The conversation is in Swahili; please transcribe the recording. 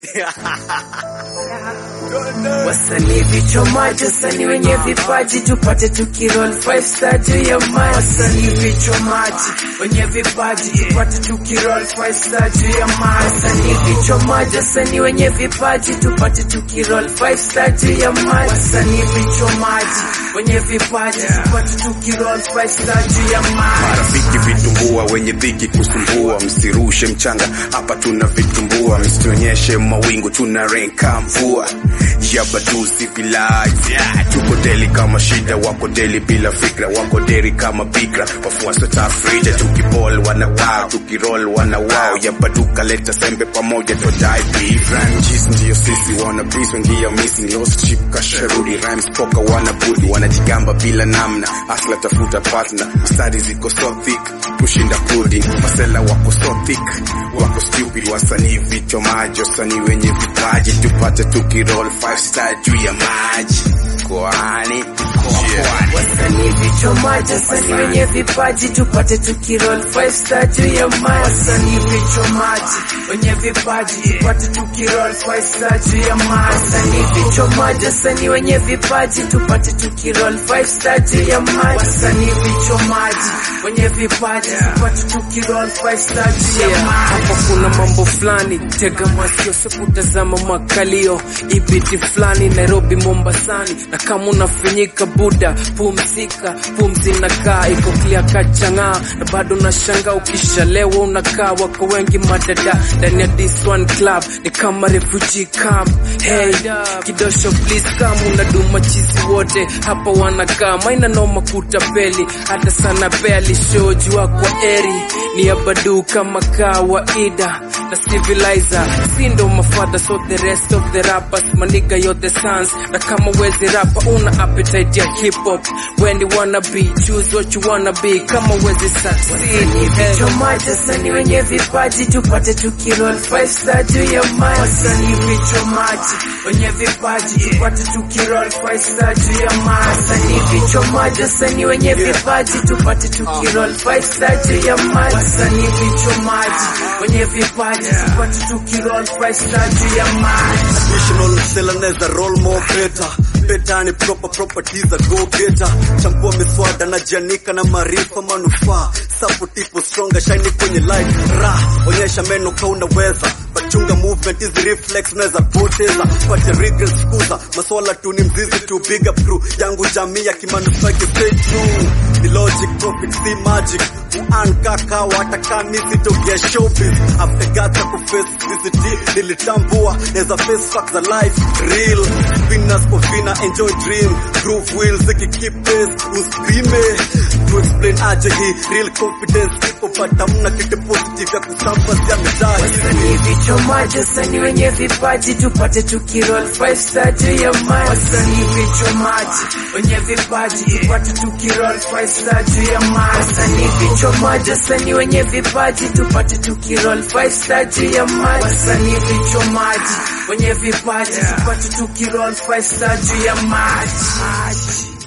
Wasanii vichomaji, wasanii wenye vipaji, tupate tukiroll five star juu ya maji. Wasanii vichomaji, wenye vipaji, tupate tukiroll five star juu ya maji. Wasanii vichomaji, wasanii wenye vipaji, tupate tukiroll five star juu ya maji. Wasanii vichomaji, wenye vipaji, tupate tukiroll five star juu ya maji. Marafiki vitumbua, wenye dhiki kusumbua, msirushe mchanga hapa, tuna vitumbua, msionyeshe mawingu, tuna renka mvua Yabadu civilized yeah. Tuko deli kama shida, wako deli bila fikra, wako deri kama bikra, wafuasi tafrija, tukibol wana wow, tukirol wana wow, Yabadu kaleta sembe pamoja, todai beef Ranjis ndiyo sisi, wana beef wengia missing, lost chip kasharudi, rhymes poka wana budi, wanajigamba bila namna, asla tafuta partner, stadi ziko so thick, kushinda pudding, masela wako so thick, wako stupid, wasanii vichomaji, wasanii wenye vipaji, tupate tukirol five star juu ya maji kwani yeah. Wasanii vichomaji, wasanii wenye vipaji, tupate tukiroll five star juu ya maji. Wasanii vichomaji, wenye vipaji, tupate tukiroll five star juu ya maji. Wasanii vichomaji, wasanii wenye vipaji, tupate tukiroll five star juu ya maji. Wasanii vichomaji, wenye vipaji, tupate tukiroll five star juu ya maji. Hapa kuna mambo fulani, tega masikio, sikutazama makalio, ibiti fulani Nairobi, Mombasani, na kama unafinyika buda, pumzika, pumzi nakaa iko clear kachang'aa, na bado nashangaa ukishalewa unakaa, wako wengi madada ndani ya this one club, ni kama refugee camp. Hey, kidosho please come, unaduma chizi wote hapa wanakaa, maina noma kutapeli, hata sana beli shoji kwa eri ni ya badu kama kawaida na civilizer sindo mafadha so the rest of the rappers maniga yo the sons na kama wezi rapa una appetite ya hip hop when you wanna be choose what you wanna be kama wezi succeed vichomaji wasanii wenye vipaji tupate tukiroll five star juu ya maji wasanii vichomaji wenye vipaji tupate tukiroll five star juu ya maji wasanii vichomaji wasanii wenye vipaji tupate tukiroll five star juu ya maji wasanii vichomaji wenye vipaji tupate tukiroll five star juu ya maji Additional msela neza roll more better Better ni proper properties a go getter Chambua miswada na janika na maarifa manufaa Support ipo stronger shine kwenye life Ra, onyesha meno ka unaweza Bachunga movement hizi reflex unaweza poteza Pate regrets fukuza Maswala tu ni mzizi tu big up crew Yangu jamii ya kimanufaa stay true Ni logic profit si magic Uan kaka wataka misi tokea showbiz After gata kuface VCT nilitambua Neza face facts za life real Winners for winner enjoy dream Groove wheels ziki keep pace Uskrime To explain aje hii real confidence Ipo but hamna kitu positive ya kusambazia mitaa Wasanii vichomaji, wasanii wenye vipaji, tupate tukiroll five star juu ya maji. Wasanii vichomaji, wenye vipaji, tupate tukiroll five star juu ya maji. Wasanii vichomaji, wasanii wenye vipaji, tupate tukiroll five star juu ya maji. Wasanii vichomaji, wenye vipaji, tupate tukiroll five star juu ya maji.